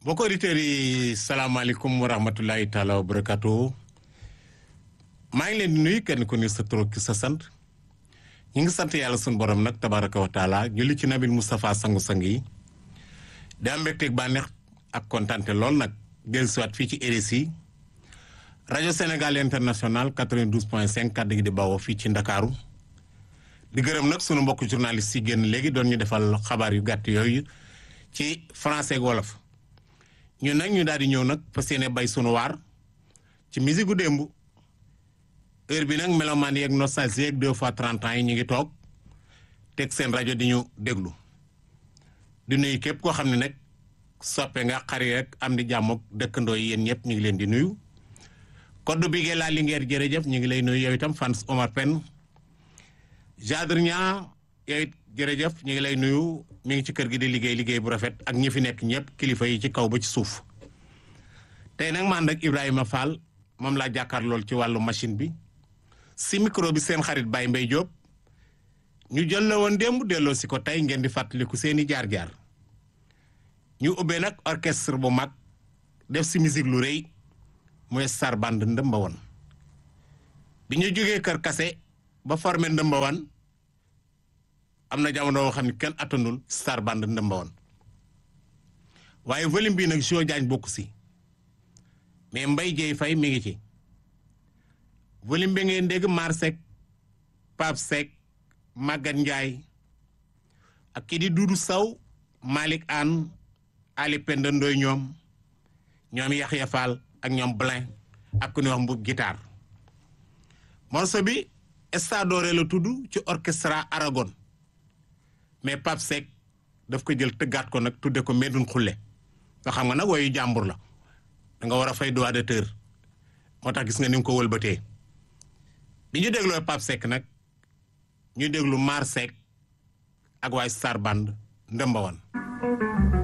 mbokk auditeurs yi salaamaaleykum wa rahmatulahi taala wa barakatu maa ngi leen di nuyu kenn ku ne sa tur ki sa sant ñu ngi sant yàlla suñu borom nag tabaraka wa taala julli ci nabil Moustapha sangu-sang yi di am mbégteeg bànneex ak kontante lool nag dellusiwaat fii ci RSI rajo Sénégal international 92 point 5 kàddu gi di bawoo fii ci Ndakaaru di gërëm nag sunu mbokk journaliste yi génn léegi doon ñu defal xabaar yu gàtt yooyu ci français ak wolof ñun nag ñu daal di ñëw nag fas yéene bay sunu waar ci musique gu démb heure bi nag melomaan yeeg nostalgie yeeg deux fois trente ans yi ñu ngi toog teg seen rajo di ñu déglu di nuyu képp koo xam ne nag soppe nga xari rek am di jàmm ak dëkkandoo yi yéen ñëpp ñu ngi leen di nuyu koddu bi ngeen laa lingeer jërëjëf ñu ngi lay nuyu yow itam fans Omar Pène Jadre Niang yow it jërëjëf ñu ngi lay nuyu mi ngi ci kër gi di liggéey liggéey bu rafet ak ñi fi nekk ñëpp kilifa yi ci kaw ba ci suuf tey nag ma ànd ak Ibrahima Fall moom laa jàkkaar lool ci wàllu machine bi si micro bi seen xarit Baye Mbaye Diop ñu jël la woon démb delloo si ko tey ngeen di fàttaliku seeni jaar-jaar ñu ubbee nag orchestre bu mag def si musique lu rëy mooy Star Band ndëmba woon bi ñu jógee kër kase ba formé ndëmba woon am na jamono boo xam ne kenn attanul Star Band ndëmba woon waaye volume bii nag Jo Jaañ bokk si mais Mbay Jeey Fay mi ngi ci volume bi ngeen dégg Mar Seck Pape Seck Maguette Ndiaye ak kii di Dudu Saw Malick Anne Ali Penda Ndoy ñoom ñoom Yaxya Fall ak ñoom Blin ak ku ñuy wax mbub guitare morceau bi Estadoré la tudd ci orchestra Aragon mais Pape Seck daf ko jël tëggaat ko nag tudde ko Medoune Xulle nga xam nga nag woyu jàmbur la da nga war a fay droit d'auteur moo tax gis nga ni nga ko wëlbatee bi ñu dégloo Pape Seck nag ñu déglu Mar Seck ak waay Star Band ndëmba woon